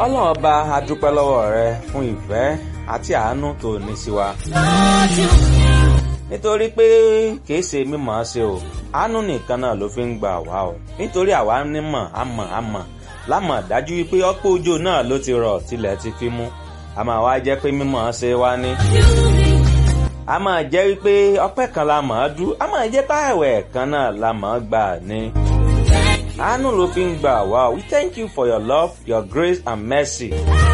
ọlọ́run ọba a dúpẹ́ lọ́wọ́ rẹ fún ìfẹ́ àti àánú tó ní sí wa. nítorí pé kìí ṣe mímọ̀ ọ́ ṣe o àánú nìkan náà ló fi ń gbà wá o nítorí àwa nímọ̀ àmọ̀ àmọ̀ lámọ̀ dájú wípé ọ̀pọ̀ òjò náà ló ti rọ̀ tilẹ̀ ti fi mú a máa wá jẹ́ pé mímọ̀ ọ́ ṣe wá ní. a máa jẹ́ wípé ọpẹ́ kan la mọ̀ ọ́ dú a máa jẹ́ páàwẹ̀ kan náà la mọ̀ ọ́ gbà ní. àánú ló fi ń gbà wá we thank you for your love your grace and mercy.